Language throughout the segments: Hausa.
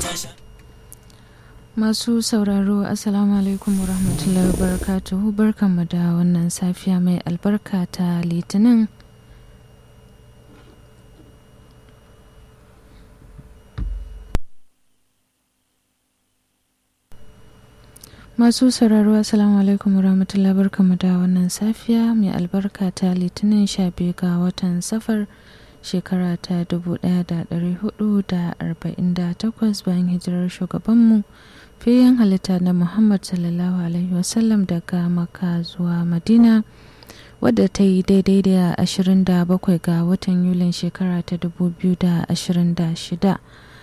Masu sauraro Assalamu alaikum wa rahmatullahi wa barakatuhu barkanmu da wannan safiya mai albarka ta litinin Masu sauraro Assalamu alaikum wa rahmatullahi barkanmu da wannan safiya mai albarka ta litinin sha biyu ga watan safar shekara ta 1448 bayan hijirar shugabanmu fiyen halitta na Muhammad sallallahu Alaihi wasallam daga Makka zuwa Madina wadda ta yi daidai da 27 ga watan Yulin shekara ta 2026.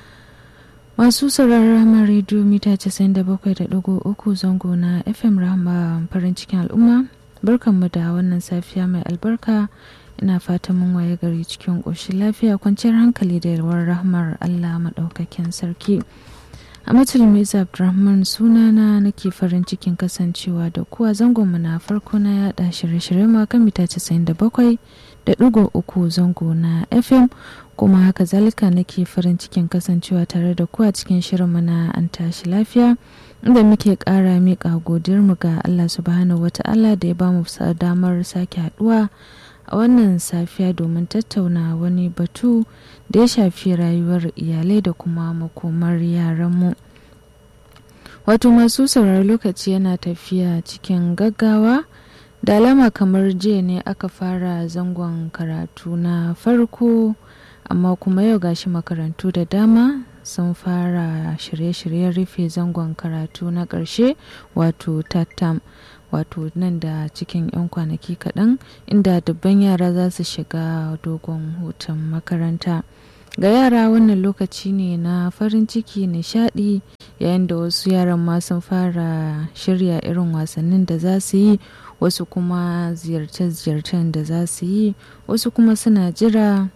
Masu sauraron Rahama rediyo mita 97.3 zango na FM Rahama farin cikin al'umma barkanmu da wannan safiya mai albarka ina fatan mun waye gari cikin ƙoshin lafiya kwanciyar hankali da yalwar rahmar Allah maɗaukakin sarki. a matulmi abdulrahman sunana nake farin cikin kasancewa da kuwa zangonmu na farko na yada shirye-shirye kan mita 97 da ɗigo uku zango na fm kuma haka zalika nake farin cikin kasancewa tare da kuwa cikin shirinmu na an tashi lafiya inda muke ƙara miƙa godiyarmu ga allah subhanahu wata'ala da ya ba mu damar sake haɗuwa a wannan safiya domin tattauna wani batu da ya shafi rayuwar iyalai da kuma makomar yaranmu wato masu saurari lokaci yana tafiya cikin gaggawa da alama kamar jiya ne aka fara zangon karatu na farko amma kuma yau gashi makarantu da dama sun fara shirye-shiryen rufe zangon karatu na ƙarshe wato tattam wato nan da cikin 'yan kwanaki kaɗan inda dubban yara za su shiga dogon hutun makaranta ga yara wannan lokaci ne na farin ciki nishadi yayin da wasu yaran ma sun fara shirya irin wasannin da za su yi wasu kuma ziyarce-ziyarcen da za su yi wasu kuma suna jira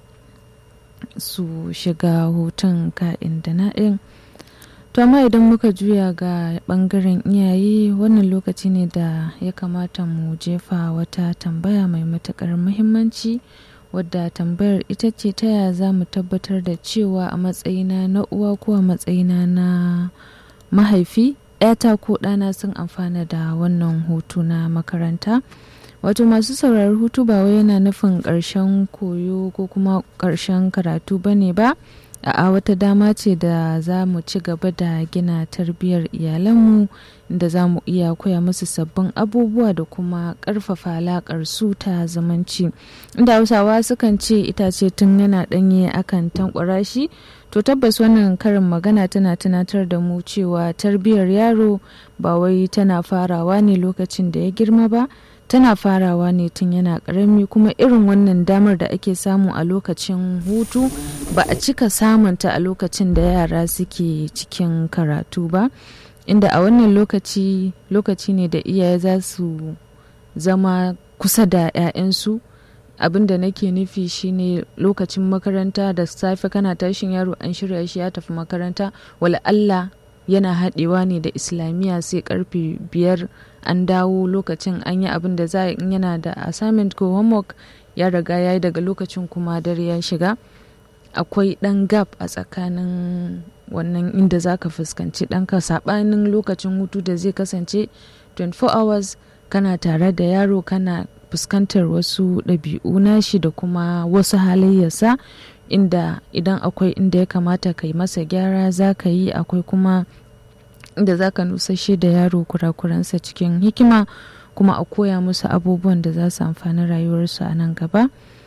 su shiga hutun ka'in da na'in to amma idan muka juya ga bangaren iyaye wannan lokaci ne da ya kamata mu jefa wata tambaya mai matukar muhimmanci wadda tambayar ita ce ta yaya za mu tabbatar da cewa a matsayina na uwa ko a matsayina na mahaifi ‘yata ko ɗana sun amfana da wannan hutu na makaranta wato masu sauraron hutu ba wai yana nufin ƙarshen koyo ko kuma ƙarshen karatu ba ne ba a wata dama ce da za mu ci gaba da gina tarbiyyar iyalanmu da za mu iya koya musu sabbin abubuwa da kuma ƙarfafa alaƙar su ta zamanci inda hausawa sukan ce itace tun yana ɗanye akan tankwara shi to tabbas wannan karin magana tana tunatar da mu cewa tarbiyyar yaro ba wai tana farawa ne lokacin da ya girma ba tana farawa ne tun yana karami kuma irin wannan damar da ake samu a lokacin hutu ba a cika samunta a lokacin da yara suke cikin karatu ba inda a wannan lokaci lokaci ne da iyaye za su zama kusa da 'ya'yansu abin da nake nufi shine lokacin makaranta da safe kana tashin yaro an shirya shi ya tafi makaranta wala Allah yana haɗewa ne da islamiyya sai karfe biyar an dawo lokacin an yi abin da za in yana da assignment ko homework ya riga ya yi daga lokacin kuma dare ya shiga akwai ɗan gap a tsakanin wannan inda za ka fuskanci ɗanka saɓanin lokacin hutu da zai kasance 24 hours kana tare da yaro kana fuskantar wasu ɗabi'u nashi da kuma wasu halayyarsa inda idan akwai inda ya kamata ka yi masa gyara za ka yi akwai kuma inda za ka nusashe da yaro kurakuransa cikin hikima kuma a koya musu abubuwan da za su amfani rayuwarsu a nan gaba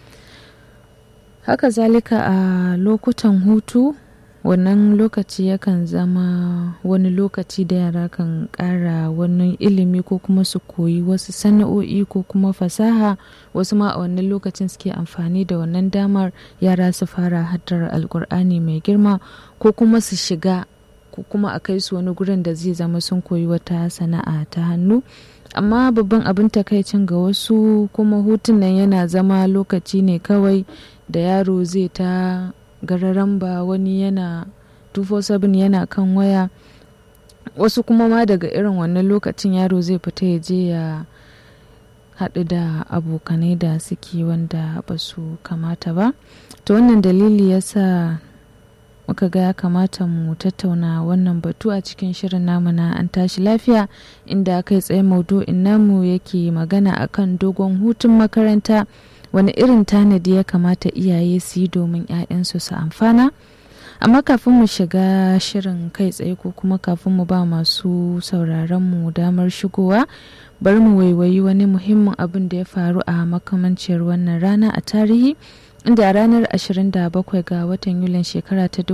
haka zalika a lokutan hutu wannan lokaci yakan zama wani lokaci da yara kan ƙara wani ilimi ko kuma su koyi wasu sana'o'i ko kuma fasaha wasu ma a wannan lokacin suke amfani da wannan damar yara su fara haddar alkur'ani mai girma ko kuma su shiga ko kuma a kai su wani gurin da zai zama sun koyi wata sana'a ta hannu amma babban abin takaicin ga wasu kuma hutun nan yana zama lokaci ne kawai da yaro zai ta gararan ba wani yana 247 yana kan waya wasu kuma ma daga irin wannan lokacin yaro zai fita ya je ya haɗu da abokanai da suke wanda ba su kamata ba to wannan dalili yasa muka ga ya kamata mu tattauna wannan batu a cikin shirin namu na an tashi lafiya inda kai tsaye maudu'in namu yake magana akan dogon hutun makaranta wani irin tanadi ya kamata iyaye su yi domin 'ya'yansu su amfana amma kafin mu shiga shirin kai tsaye ko kuma kafin mu ba masu sauraron mu damar shigowa bari mu waiwayi wani muhimmin abin da ya faru a makamanciyar wannan rana a tarihi inda a ranar 27 ga watan yulin shekara ta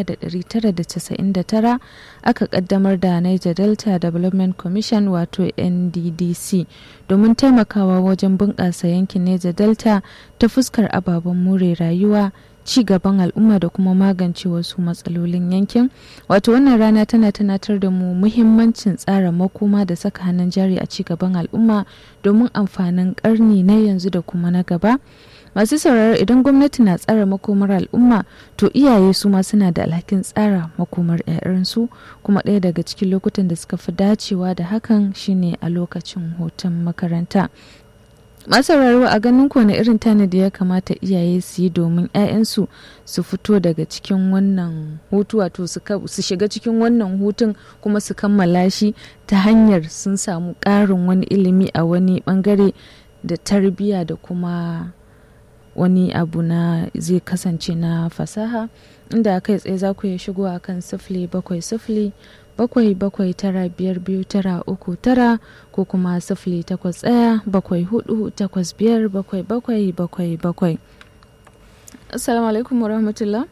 1999 aka kaddamar da niger delta development commission wato nddc domin taimakawa wajen bunƙasa yankin niger delta ta fuskar ababen more rayuwa ci gaban al'umma da kuma magance wasu matsalolin yankin wato wannan rana tana tunatar da mu muhimmancin tsara makoma da saka hannun jari a ci gaban al'umma domin amfanin karni na yanzu da kuma na gaba masu sauraro idan gwamnati na tsara makomar al'umma to iyaye su ma suna da alhakin tsara makomar 'ya'yansu kuma ɗaya daga cikin lokutan da suka fi dacewa da hakan shine a lokacin hutun makaranta masauraro a ganin ku wani irin tanadi ya kamata iyaye su yi domin 'ya'yansu su fito daga cikin wannan hutu wato su shiga cikin wannan hutun kuma su kammala shi ta hanyar sun samu ƙarin wani ilimi a wani bangare da tarbiyya da kuma wani abu na zai kasance na fasaha inda kai tsaye za ku iya shigo a kan sifili bakwai sifili bakwai bakwai tara biyar biyu tara uku tara ko kuma sifili takwas ɗaya bakwai hudu takwas biyar bakwai bakwai bakwai bakwai assalamu alaikum wa rahmatullah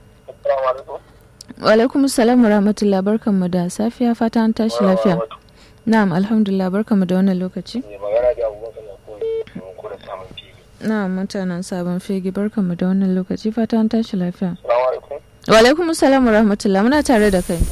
wa alaikum salam wa rahmatullah barkanmu da safiya fata an tashi lafiya na'am alhamdulillah barkanmu da wannan lokaci na mutanen sabon fegi barkanmu da wannan lokaci fata an tashi lafiya wa alaikum salam wa rahmatullah muna tare da kai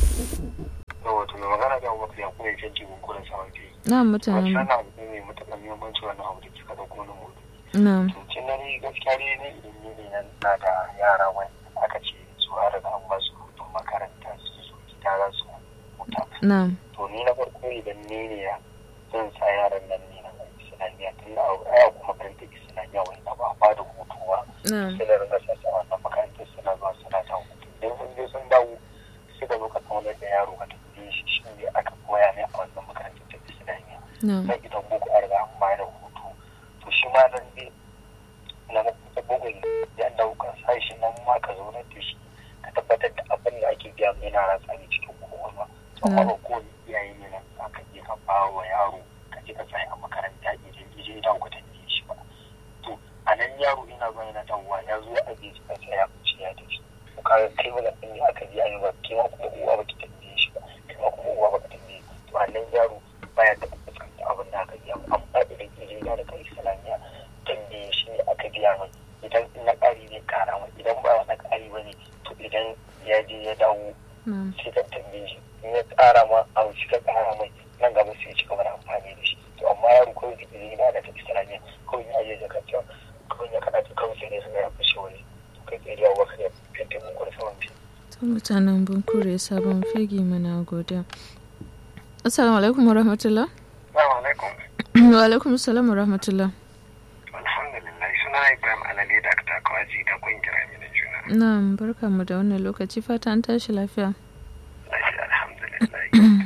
wato mai magana da abubakar ya kuma yankin jikin kuren saman fi na mutanen wato wannan abu ne mai matuƙar muhimmanci wannan abu da kika da kuma nan mutu na to na ni gaskiya dai ne idan ni ne na da yara wani aka ce su har da an ba su hutun makaranta su zo gida za su huta na to ni na farko idan ni ne ya zan sa yaran nan ne na islamiyya tun da aya kuma makarantar islamiyya wanda ba a ba da hutu ba na sai da ringa sassa wannan makarantar suna zuwa suna ta hutu idan sun je sun dawo sai da lokacin wani da yaro ka tafi shi shi ne aka koya ne a wannan makarantar ta islamiyya na sai idan boko an riga an bayar da hutu to shi ma nan ne na makarantar boko ya dauka sai shi nan ma ka zo da shi ka tabbatar da abin da ake biya mai na ratsa ne cikin kowa to amma ba kowane iyaye ne nan za ka je ka ba wa yaro ka je ka tsaya a makaranta idan ije ya dawo ka tambaye shi ba to a nan yaro ina zuwa yana dawowa ya zo a je ka tsaya ce ya tafi to ka kai wani ɗin ne aka je a yi ba kai ma kuma uwa ba ki tambaye shi ba kai ma kuma uwa ba ka tambaye to a nan yaro baya taɓa fuskanta abin da aka biya amma idan ije ya da kai islamiyya tambaye shi ne aka biya mai idan na ƙari ne ƙara mai idan ba na ƙari ba ne to idan ya je ya dawo na sai ka tambaye shi in ya ƙara ma a wuce ka ƙara mai nan gaba sai ya ci gaba da amfani da shi to amma yaro kawai da izini na da ta islamiyya kawai ya je jaka cewa kawai ya kaɗa ta kawai sai ne suna ya fashe wani to kai tsaye da wakar ya fente mun gwada saman fi. ta mutanen bunkure sabon fegi mana godiya assalamu alaikum wa rahmatullah Assalamu alaikum. wa alaikum salam wa rahmatullah Alhamdulillah suna Ibrahim Alale da aka kawaji da kungiyar Amina Juna. na barkanmu da wannan lokaci fata an tashi lafiya Lafiya alhamdulillah.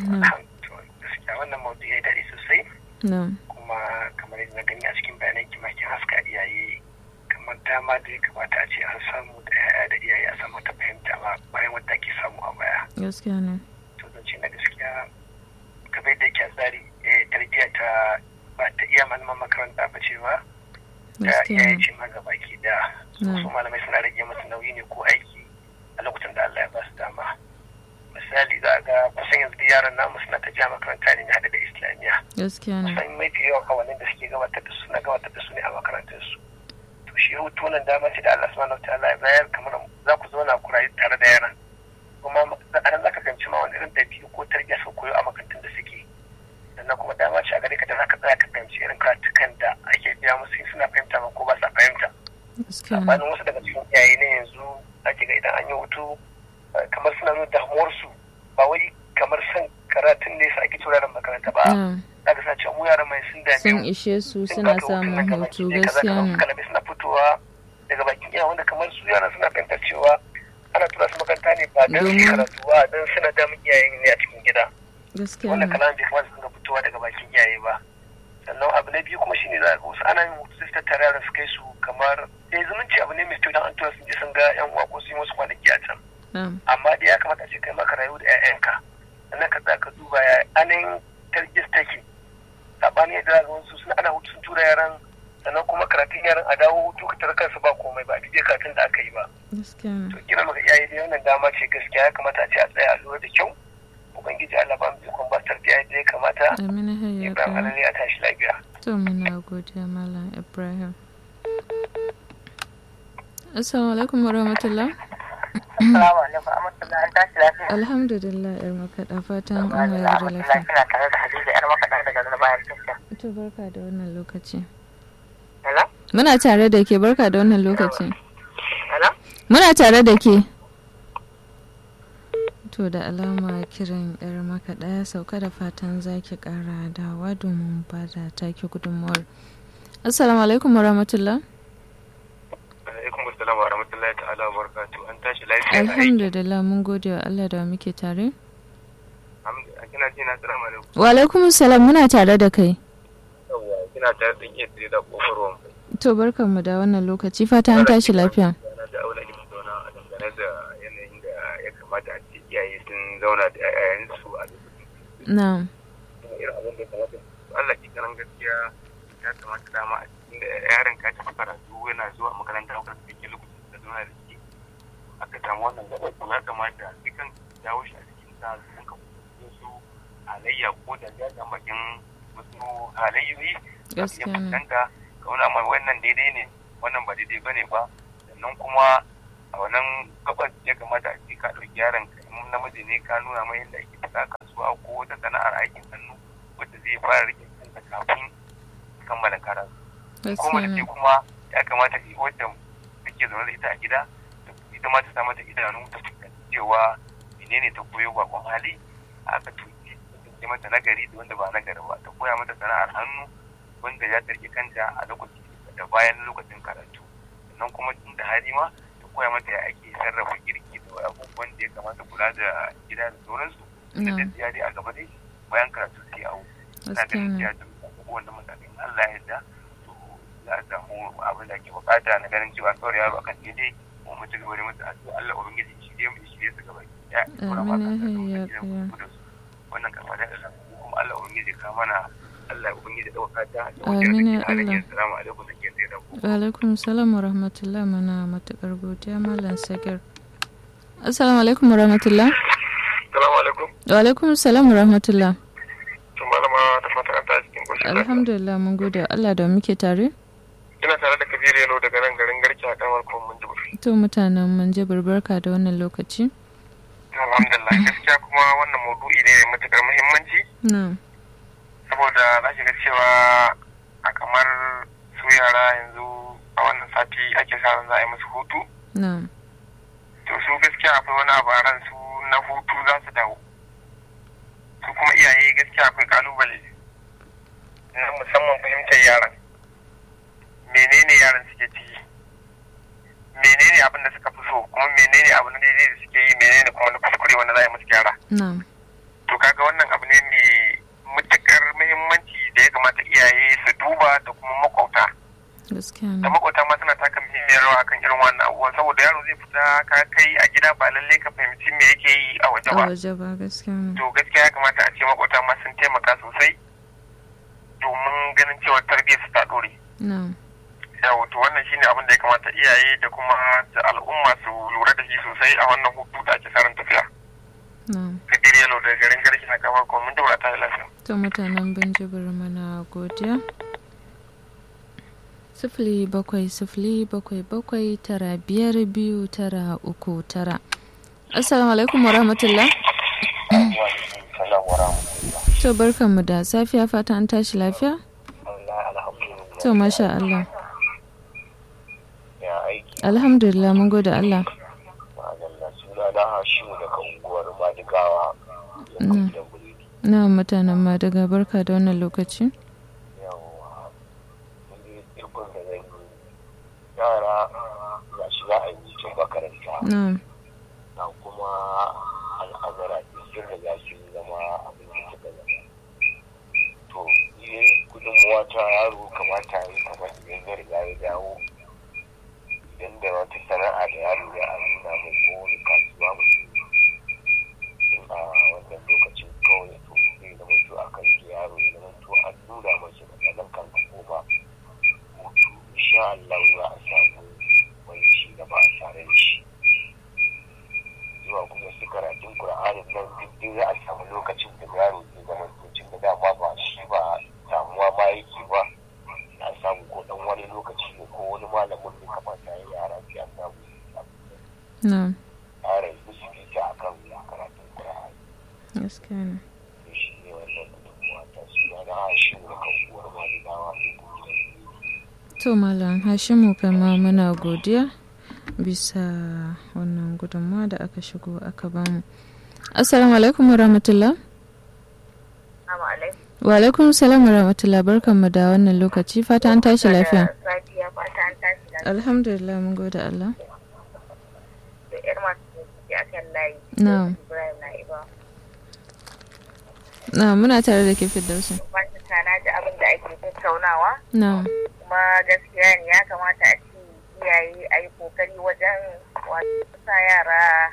Gaskiya wannan maudu ya daɗe sosai. na kuma kamar yadda na gani a cikin bayanan kimakin haska iyaye kamar dama da ya kamata a ce an samu da yaya da iyaye a samu ta fahimta ba bayan wadda ake samu a baya gaskiya ne to zan ce na gaskiya kamar yadda yake a tsari eh, tarbiyya ta ba ta iya malaman makaranta ba ce ba da gaskiya iyaye ne ce ma gabaki da Mm. su malamai suna rage musu nauyi ne ko aiki a lokutan da Allah ya ba su dama misali za a ga kusan yanzu yaran namu suna ta ja makaranta ne hada da islamiyya gaskiya ne kusan mafi yawan awannin da suke gabatar da su na gabatar da su ne a makarantar su to shi hutu nan dama ce da Allah subhanahu wataala ya bayar kamar za ku zauna ku rayu tare da yaran kuma a nan za ka fahimci ma wani irin ɗabi'u ko tarbiyya suka koyo a makarantun da suke sannan kuma dama ce a gare ka da za ka tsaya ka fahimci irin karatukan da ake biya musu suna fahimta ma ko ba sa fahimta gaskiya ne sabanin wasu daga cikin iyaye ne yanzu ake ga idan an yi hutu kamar suna nuna damuwarsu ba wai kamar son karatun ne sa ake tura da makaranta ba na daga sa cewa mu yaran mai sun dame sun mu ishe su sun suna baka hutun samun nan gaba hutu ki ɗaya, kaza, gaskiya kaza. ne Kalabe suna fitowa daga bakin iya wanda kamar su yaran suna fahimtar cewa ana tura su makaranta ne ba don su Domin- karatu ba don suna damun iyayen ne a cikin gida gaskiya wannan ne kalaman bai kamata su dinga fitowa daga bakin iyaye ba sannan abu na biyu kuma shine za ga wasu ana yin hutu sai su tattara yaran su kai su kamar eh zumunci abu ne mai kyau don an tura sun je sun ga yan uwa ko sun yi wasu kwanaki a can na'am amma dai ya kamata a ce kai maka rayu da 'ya'yanka sannan ka tsaya ka duba ya anin targis take saɓani yadda za ga wasu suna ana hutu sun tura yaran sannan kuma karatun yaran a dawo hutu ka tara kansu ba komai ba a duk karatun da aka yi ba gaskiya ne to kira maka iyaye dai wannan dama ce gaskiya ya kamata a ce a tsaya a lura da kyau ubangiji Allah ba mu ikon ba tarbiyya yadda ya kamata amina hayya Ibrahim kai Alali a tashi lafiya to muna godiya malam ibrahim assalamu alaikum warahmatullah Assalamu alaikum Amurtala an tashi lafiya. alhamdulillah yar makaɗa fatan an wayar da Amurtala lafiya kina tare da Hadiza yar makaɗa daga zana bayan tasha. to barka da wannan lokaci Hello? muna tare da ke barka da wannan lokaci Hello? muna tare da ke to da alama kiran yar makaɗa ya sauka da fatan zaki ƙara dawa domin ba da take gudunmuwar assalamu alaikum warahmatullah alaikum assalam wa rahmatullahi ta'ala wa barakatuh an tashi lafiya alhamdulillah mun gode wa allah da muke tare kina ji na assalamu alaikum wa alaikum salam muna tare da kai yawwa kina tare da iya tsaye da kofar wanka to barkanmu da wannan lokaci fata an tashi lafiya na da aula da zauna a dangane da yanayin da ya kamata a ce iyaye sun zauna da 'ya'yansu a lokacin na'am kuma irin abin da ya kamata Allah ki karan gaskiya ya kamata dama a cikin da yaron ka tafi karatu yana zuwa makaranta ko kan ke lokacin da zauna da shi aka samu wannan gaba to ya kamata kai kan dawo shi a cikin sa su ka su halayya ko da ya ga bakin wasu halayyoyi ya gaskiya ne fuskanta ka wani amma wannan daidai ne wannan ba daidai bane ba sannan kuma a wannan gabas ya kamata a ce ka ɗauki yaron ka in namiji ne ka nuna mai yadda ake fita kasuwa ko wata sana'ar aikin hannu wacce zai fara rike kansa kafin kammala karatu ko gaskiya mace ne ce kuma ya kamata ki wacce take zaune da ita a gida ta- ita ma ta sa mata idanu ta fuskanci cewa menene ta koyo bakon hali aka tuki ta mata nagari da wanda ba nagari ba ta koya mata sana'ar hannu wanda ya tarke kanta a lokaci da bayan lokacin karatu sannan kuma tun da hali ma ta koya mata ya ake sarrafa girki da abubuwan da ya kamata kula da gida da sauransu da na'am da dai a gaba dai bayan karatu sai awo ina gaskiya ganin ne cewa duk abubuwan da matakin Allah ya yarda to za a samu abin da ake bukata na ganin cewa kawai yaro akan daidai ko mu ci gaba da masa addu'a Allah ubangiji shi dai mu shi su gaba ya kura ma Amin, ka ya da kaya. wannan kama da Allah kuma Allah ubangiji ka mana Allah ubangiji dauka ta Amin, ya Allah. assalamu alaikum da ke da ku wa alaikum salam wa rahmatullah mana matukar godiya malam sagir assalamu alaikum wa rahmatullah assalamu alaikum wa alaikum salam wa rahmatullah to malama da fatan an ta cikin koshin alhamdulillah mun gode wa allah da muke tare ina tare da Kabiru Yalo daga nan garin Garki a kamar kuma mun ji to mutanen mun je barka da wannan lokaci alhamdulillah gaskiya kuma wannan maudu'i ne mai matukar muhimmanci na'am saboda za ki ga cewa a kamar su yara yanzu a wannan sati ake sa ran za a yi musu hutu na'am to su gaskiya akwai wani abu a ran su na hutu za su dawo su kuma iyaye gaskiya akwai kalubale na musamman fahimtar yaran menene yaran suke ciki menene abin da suka fi so kuma menene abu na daidai da suke yi menene kuma na kuskure wanda za a yi musu gyara na'am to kaga wannan abu ne mai matukar muhimmanci da ya kamata iyaye su duba da kuma makwauta gaskiya da ne makwauta ma suna taka muhimmiyar rawa akan irin wannan abubuwan saboda yaro zai fita ka kai a gida ba lalle ka fahimci me yake yi a waje a ba waje ba gaskiya ne to gaskiya ya kamata a ce makwauta ma sun taimaka sosai domin ganin cewa tarbiyyar su ta dore na'am yawo to wannan shine abin da ya kamata iyaye da kuma da al'umma su lura da shi sosai a wannan hutu da ake sarin tafiya na'am kabir yalo da garin garki na kamar kuma mun dora ta lafiya to mutanen binjibir mana godiya sifili bakwai sifili bakwai bakwai tara biyar biyu tara uku tara assalamu alaikum wa rahmatullah salam wa rahmatullah to barkanmu da safiya fata an tashi lafiya alhamdulillah to masha Allah ya aiki alhamdulillah mun gode Allah ma'adalla suna na hashimu daga unguwar madigawa Mm. gidan buredi na mutanen ma daga barka da wannan lokaci yawa mun yi irkon da zai yi yara ga shi za a yi cikin makaranta na gaskiya ne to shi ne wannan gudunmuwa ta su ya na shi ne kan uwar ma da dawa to malam hashimu kai ma muna godiya bisa wannan gudunmawa da aka shigo aka bamu assalamu alaikum wa rahmatullah Assalamu alaikum. wa alaikum salam wa rahmatullah barkanmu da wannan lokaci fata an tashi lafiya Safiya fata an tashi lafiya. alhamdulillah mun gode Allah Da ƴar masu ke akan layi. Na'am. Ibrahim na Iba. na muna tare da ke firdausi Masu na ji abin da ake tattaunawa. na Kuma gaskiya ne ya kamata a ce iyaye a yi kokari wajen wato sa yara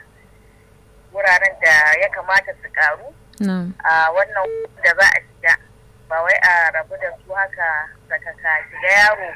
wuraren da ya kamata su karu. na a wannan da za a shiga ba wai a rabu da su haka daga ka shiga yaro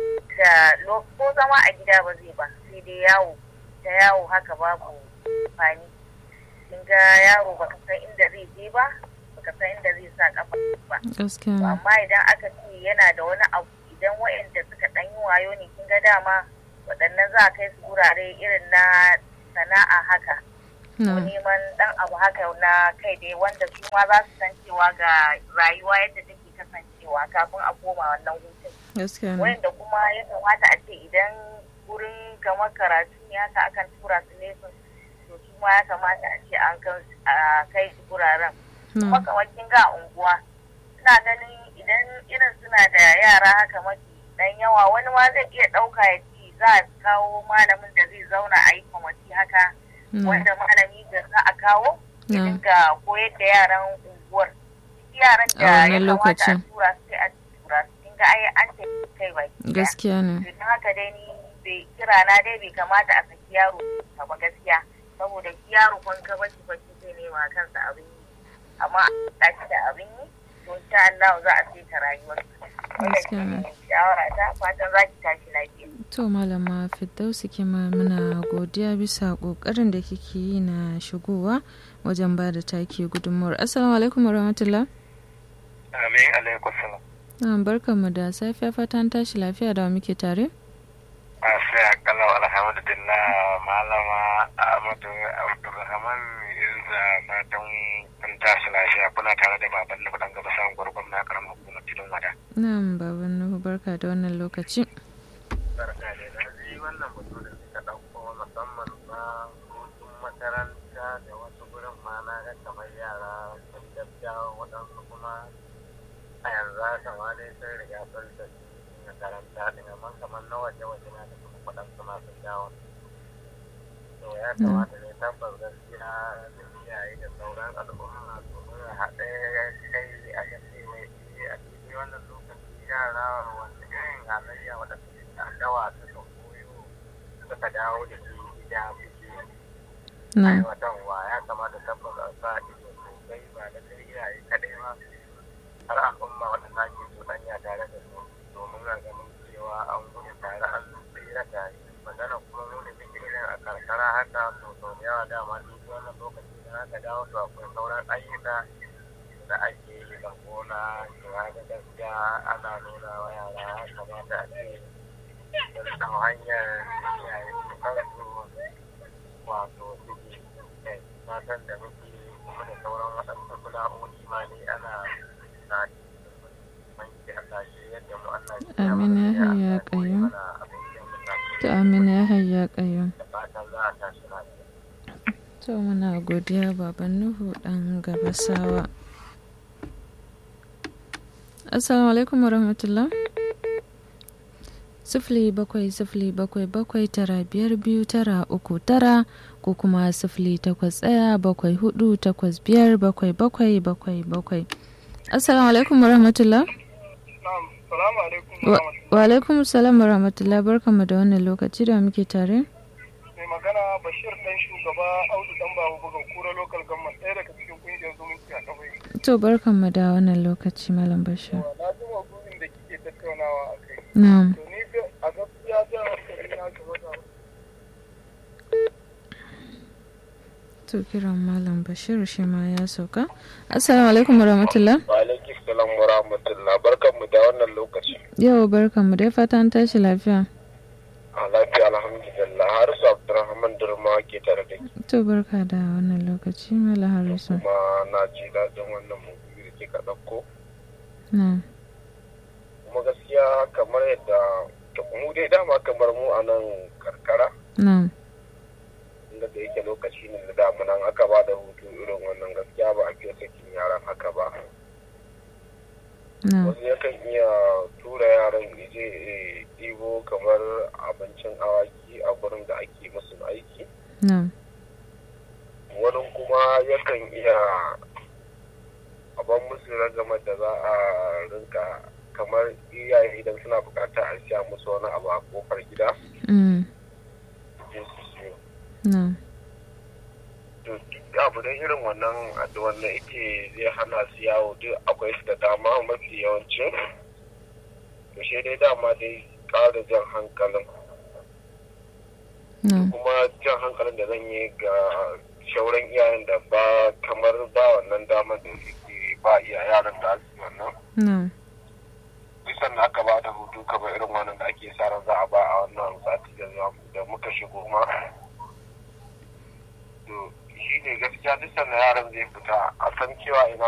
da lo- ko zama a gida ba zai ba sai dai yawo ta yawo haka babu amfani kin ga yaro baka san inda zai je ba baka san inda zai sa kafa ba gaskiya To ne amma idan aka ce yana da wani abu idan waɗanda suka ɗan yi wayo ne kin ga dama waɗannan za a kai su gurare irin na sana'a haka ko na neman dan abu haka na kai dai wanda su ma za su san cewa ga rayuwa yadda take kasancewa kafin a koma wannan hutun gaskiya ne wanda kuma ya kamata a ce idan wurin kamar karatu ne haka akan tura su lesson to su ma ya kamata a ce an kan a kai su guraren kuma na kamar kin ga unguwa ina ganin idan irin suna da yara haka mafi dan yawa wani ma zai iya ɗauka ya ci za a kawo malamin da zai zauna a yi kwamati haka na wanda malami da za a kawo ya na dinga koyar da yaran unguwar yaran A da ya wannan kamata a lokacin. tura su sai a tura su kin ga ai an ce kai baki daya. gaskiya ne to don haka dai ni bai kira na dai bai kamata a saki yaro ka ba gaskiya saboda shi yaro kun ka bashi bashi zai nema kansa abin yi amma a shi da abin yi to insha Allah za a saita rayuwar wannan Gaskiya ne. shine shawara ta fatan za ki tashi lafiya To malama Firdausi kima muna godiya bisa kokarin da kike yi na shigowa wajen ba da take gudunmuwar. Assalamu alaikum warahmatullah. amin alaikum salam Na barkanmu da safiya fatan tashi lafiya da wa muke tare. a sai a kalau alhamdulillah malama ahmadu abdulrahman da fatan kun tashi lafiya kuna tare da baban nufu dan gaba samun gwargwam na karamar hukumar tudun wada Na'am baban Nuhu barka da wannan lokaci. barka da na ji wannan batu da suka ɗauko musamman na hutun makaranta da wasu gurin ma na ga kamar yara sun gaskiya waɗansu kuma a yanzu haka ma dai sun riga sun tafi makaranta ɗin amma kamar na waje waje na da kuma waɗansu ma sun dawo to ya kamata ne tabbas gaskiya da iyaye da sauran al'umma su nuna haɗe kai a gaske mai a cikin wannan lokaci yara wanda irin halayya wadda suke da dawa suka koyo suka dawo da shi gida suke Na aiwatarwa ya kamata tabbas a sa ido sosai ba da kai iyaye kaɗai ba har al'umma waɗanda ake cuɗanya tare da su domin a ganin cewa an gudu tare an tsira tare magana kuma mu da muke irin a karkara haka to sau da yawa dama duk wannan lokaci da aka dawo to akwai sauran ayyuka da ake yi da gona to haka gaskiya ana nuna wa yara ya kamata a ce da san hanyar iyaye su kansu wato suke kai matan da muke kuma da sauran waɗansu sana'o'i ma ne ana na manke Allah shi yadda mu Allah shi ya Amin ya mana hayya ya koyi qayyum. mana abin da muka to amina ya hayya kayyum. da fatan za a tashi lafiya. To muna godiya baban Nuhu dan gabasawa. Assalamu alaikum warahmatullah. Sifili bakwai sifili bakwai bakwai tara biyar biyu tara uku tara ko kuma sifili takwas ɗaya bakwai hudu takwas biyar bakwai bakwai bakwai bakwai. Assalamu alaikum warahmatullah. Salamu alaikum. Wa wa alaikum salam warahmatullah barkanmu da wannan lokaci da muke tare. Mai magana Bashir dan shugaba Audu dan babu bugan kura local government ɗaya daga cikin kungiyar zumunci a kafai. To barkanmu da wannan lokaci Malam Bashir. Na ji maudu'in da kike tattaunawa a kai. Na'am. To ni a gaskiya jan hankali na game da To kiran Malam Bashir shi ma ya sauka. Assalamu alaikum warahmatullah. Wa alaikum salam wa rahmatullah barkanmu da wannan lokaci. Yau barkanmu dai fata an tashi lafiya. A lafiya alhamdulillah Harisu Abdulrahman Durma ke tare da ke To barka da wannan lokaci Mala Harisu. kuma na ji daɗin wannan mutum da kika ɗauko. Na. Kuma gaskiya kamar yadda mu dai dama kamar mu a nan karkara Na. inda da yake lokaci ne da damunan aka ba da hutu irin wannan gaskiya ba a fiye sakin yaran haka ba. Na. Wasu yakan iya tura yaran ya je ya ɗibo kamar abincin awaki a gurin da ake musu aiki. Na. wani kuma yakan iya aban musu ragamar da za a rinka kamar iyaye idan suna bukata a siya musu wani abu a kofar gida Mm. je su siyo Na. to duk abu da irin wannan da wannan yake zai hana su yawo duk akwai su da dama mafi yawancin to shi dai dama dai ƙara jan hankalin Na. kuma jan hankalin da zan yi ga shauran iyayen da ba kamar ba wannan damar da suke ba iya yaran da su wannan Na. bisan da aka ba da hutu kamar irin wannan da ake sa ran za a ba a wannan sati da za da muka shigo ma to shi ne gaskiya duk sanda yaran zai fita a san cewa ina